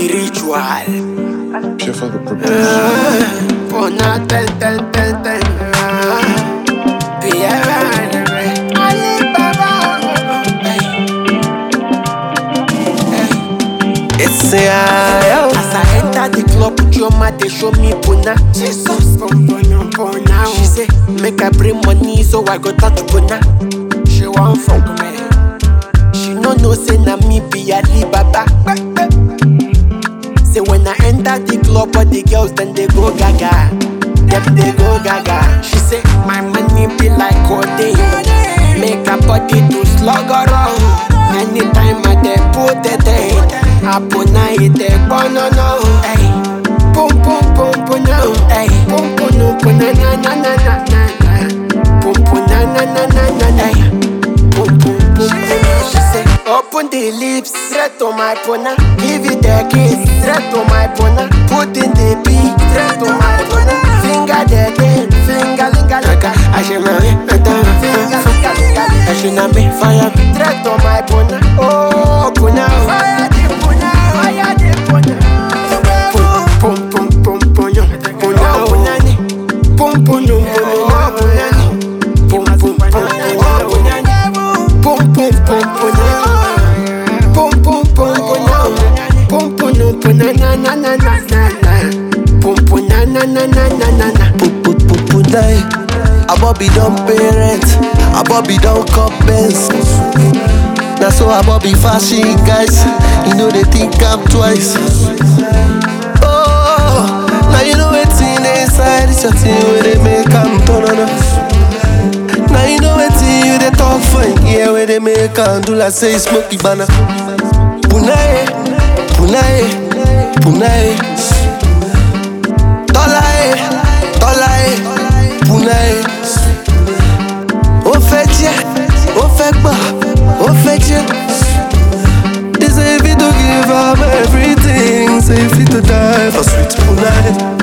spiritual. Chef of the production. Pona ten ten ten ten. Pierre Alibaba. Hey. Hey. It's a yo. As I enter the club, Chioma they show me puna. Jesus, puna puna. She say make I bring money so I go touch puna. She want fuck me. She no know say na me be Alibaba. Say when I enter the club, all the girls then they go gaga. Them they go gaga. She say my money be like codeine. Make her body to slug around. Anytime I dey put it in, Apuna it dey no Hey, pum pum pum pum no. Hey, pum pum no pum na na na na na na na. Pum pum na na na na na na. Pum pum pum pum. She say open the lips, straight to my puna. Give it a kiss, straight to my puna. Put in the beat, straight to my puna. Finger the tail, finger linga linga. I should marry, I don't finger linga linga. I should not be fire, straight to my puna. Oh puna, fire the puna, fire the puna. Pum pum pum pum pum yo, puna puna ni. Pum pum pum pum pum puna ni. Pum pum pum pum puna ni. Pum pum pum puna. Pum pum pum puna. Pum pum pum na na na na na na na. Pum pum na na na na na na na. Put put put put die. A Bobby don't parent. A Bobby don't cup Benz. Now so a Bobby fashion guys. You know they think I'm twice. Oh, now you know it's in inside. It's your thing where they make I'm turn on us. Now you know it's you they talk for yeah where they make I'm do like say smoky banner. Punae, punae, punae. Tọ́láyé, tọ́láyé, punae. Ó fẹ́ jẹ́, ó fẹ́ gbà, ó fẹ́ jẹ́. They say if you to give up everything, say if you to die for sweet punae.